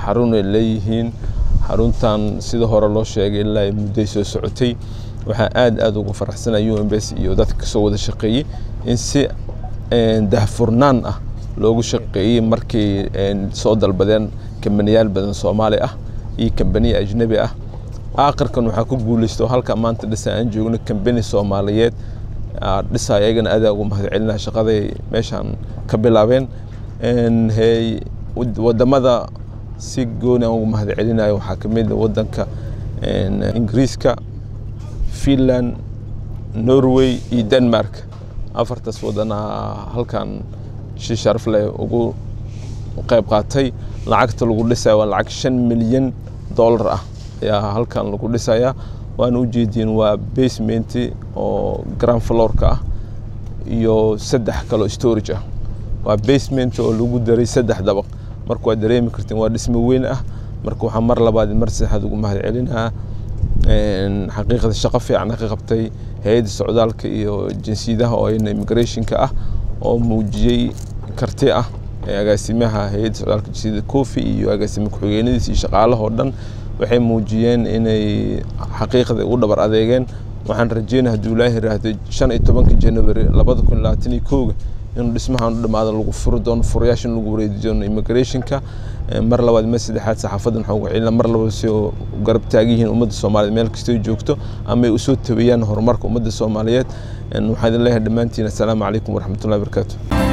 xarun ay leeyihiin xaruntan sida hore loo sheegay ilaa ay mudday soo socotay waxaa aad aad ugu faraxsanaya umbs iyo dadka kasoo wada shaqeeyey in si dahfurnaan ah loogu shaqeeyey markay soo dalbadeen kambaniyaal badan soomaali ah iyo kambaniya ajnabi ah aakhirkan waxaa ku guulaysto halka maanta dhisa aan joogno kambani soomaaliyeed dhisa ayagana adaa ugu mahad celinaa shaqaday meeshaan ka bilaabeen wadamada si gooni aan ugu mahad celinayo waxaa ka mid wadanka ingiriiska finland norway iyo denmark afartaas wadanaa halkan si sharaf leh ugu qayb qaatay lacagta lagu dhisaya waa lacag shan milyan dollar ah ayaa halkan lagu dhisaya waana ujeediin waa basement oo grand florka ah iyo saddex kaloo storage ah waa basement oo lagu daray saddex dabaq marka waa dareemi kartiin waa dhismo weyn ah marka waxaa mar labaad mar saddexaad ugu mahad celinaa xaqiiqda shaqo fiican ka qabtay hay-adda socdaalka iyo jinsiyadaha oo ayna immigrationka ah oo muujiyey karti ah agaasimaha hay-adda socdaalka jinsiyada kofi iyo agaasime ku-xigeenadiis iyo shaqaalahoo dhan waxay muujiyeen inay xaqiiqda u dhabar adeegeen waxaan rajeynaya hadduu ilaahi yiraahdo shan iyo tobanka january labada kun labaatan iyo kooga inuu dhismahan u dhamaado lagu furi doono furayaashan lagu wareeji doono immigrationka mar labaad mar saddexaad saxaafadan waxaan ugu celina mar labada si garab taagan yihiin ummadda soomaaliyeed meel kastoo joogto ama ay usoo tabeeyaan horumarka ummadda soomaaliyeed waxaan idin leeyahay dhammaantiin assalaamu calaykum waraxmatullahi wabarakaatu